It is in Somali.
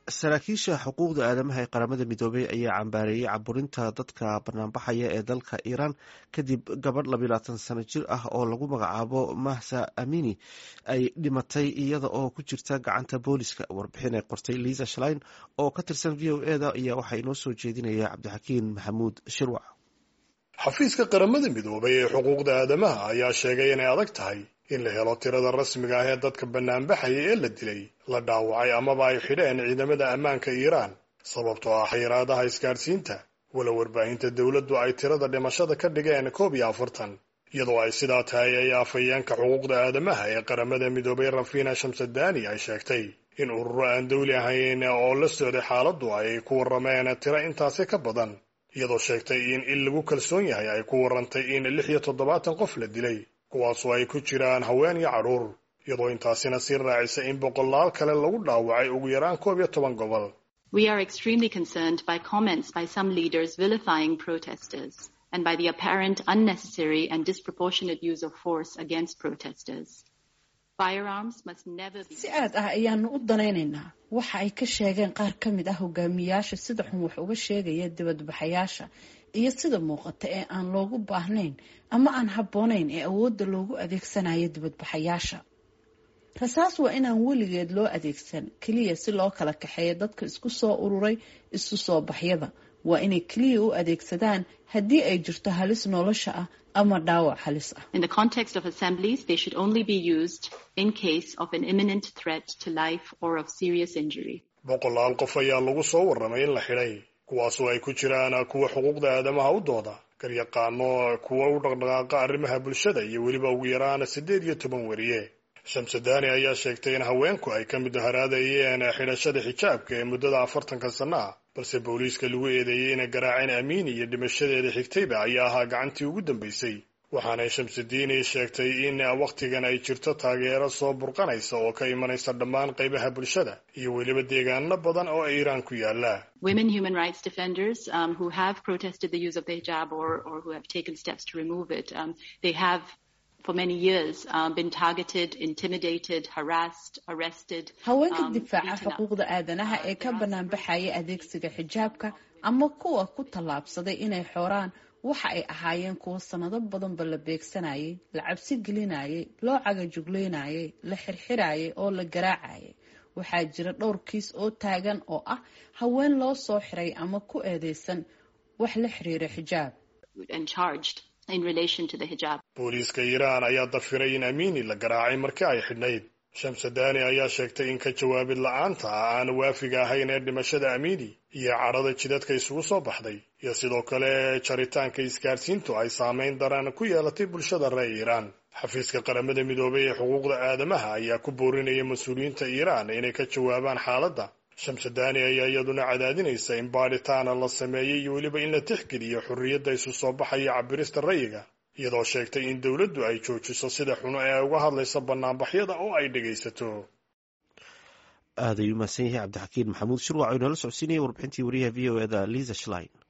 saraakiisha xuquuqda aadamaha ee qaramada midoobey ayaa cambaareeyey caburinta dadka banaanbaxaya ee dalka iiraan kadib gabadh labayaatan sano jir ah oo lagu magacaabo mahsa amini ay dhimatay iyada oo ku jirta gacanta booliska warbixin ay qortay liisa shlein oo ka tirsan v o eda ayaa waxaa inoo soo jeedinaya cabdixakiin maxamuud shirwac xafiiska qaramada midoobay ee xuquuqda aadamaha ayaa sheegay inay adag tahay in la helo tirada rasmiga ah ee dadka banaanbaxaya ee la dilay la dhaawacay amaba ay xidheen ciidamada ammaanka iiraan sababtoo ah xayiraadaha isgaadhsiinta walow warbaahinta dowladdu ay tirada dhimashada ka dhigeen koob iyo afartan iyadoo ay sidaa tahay ay afhayeenka xuquuqda aadamaha ee qaramada midoobay rafina shamsadani ay sheegtay in ururo aan dawli ahayn oo la socday xaaladdu ay ku warrameen tiro intaasi ka badan iyadoo sheegtay in il lagu kalsoon yahay ay ku warrantay in lix iyo toddobaatan qof la dilay kuwaasoo ay ku jiraan haween iyo cadhuur iyadoo intaasina sii raacisa in boqolaal kale lagu dhaawacay ugu yaraan koob iyo toban gobol We are extremely concerned by comments by some leaders vilifying protesters and by the apparent unnecessary and disproportionate use of force against protesters. Firearms must never be si aad ah ayaanu u danaynaynaa waxa ay ka sheegeen qaar ka mid ah hogaamiyaasha sida xun wax uga sheegaya dibadbaxayaasha iyo sida muuqata ee aan loogu baahnayn ama aan habboonayn ee awoodda loogu adeegsanayo dibadbaxayaasha rasaas waa inaan weligeed loo adeegsan keliya si loo kala kaxeeyo dadka isku soo ururay isu soo baxyada waa inay keliya u adeegsadaan haddii ay jirto halis nolosha ah ama dhaawac halis ah In the context of assemblies, they should only be used in case of an imminent threat to life or of serious injury. boqolaal qof ayaa lagu soo warramay in la xidhay kuwaasoo ay ku jiraan kuwa xuquuqda aadamaha u dooda garyaqaano kuwa u dhaqdhaqaaqa arrimaha bulshada iyo weliba ugu yaraan siddeed iyo toban weriye shamsadani ayaa sheegtay in haweenku ay ka mid haraadayeen xidhashada xijaabka ee muddada afartanka sanno ah balse booliiska lagu eedeeyey inay garaaceen amiini iyo dhimashadeeda xigtayba ayaa ahaa gacantii ugu dambaysay waxaanay shamsadiini sheegtay in wakhtigan ay jirto taageero soo burqanaysa oo ka imanaysa dhammaan qaybaha bulshada iyo weliba deegaano badan oo iiraan ku yaala Women human rights defenders um, who have protested the use of the hijab or, or who have taken steps to remove it, um, they have for many years um, been targeted, intimidated, harassed, arrested. haweenka um, difaaca beaten up. xuquuqda aadanaha ee ka banaanbaxaya adeegsiga xijaabka ama kuwa ku tallaabsaday inay xooraan waxa ay ahaayeen kuwo sanado badanba la beegsanayay la cabsi gelinayay loo cagajugleynayay la xirxirayay oo la garaacayay waxaa jira dhowr kiis oo taagan oo ah haween loo soo xiray ama ku eedeysan wax la xiriira xijaab and charged in relation to the hijab. booliiska iiraan ayaa dafiray in amiini la garaacay markii ay xidhnayd shamsadani ayaa sheegtay in ka jawaabid la-aanta ah aan waafiga ahayn ee dhimashada amiini iyo cadhada jidadka isugu soo baxday iyo sidoo kale jaritaanka isgaadhsiintu ay saamayn daran ku yeelatay bulshada reer iiraan xafiiska qaramada midoobay ee xuquuqda aadamaha ayaa ku boorinaya mas-uuliyiinta iiraan inay ka jawaabaan xaaladda shamsadani ayaa iyaduna cadaadinaysa in baadhitaana la sameeyey iyo weliba in la tixgeliyo xorriyadda isu soo baxaya cabirista rayiga iyadoo sheegtay in dowladdu ay joojiso sida xuno ee ay uga hadlaysa banaanbaxyada oo ay dhegaysato aad ayuu mahadsan yahay cabdixakiin maxamuud shirwac oo inoola socodsiinaya warbixintii wariyaha v o eda liisa shlein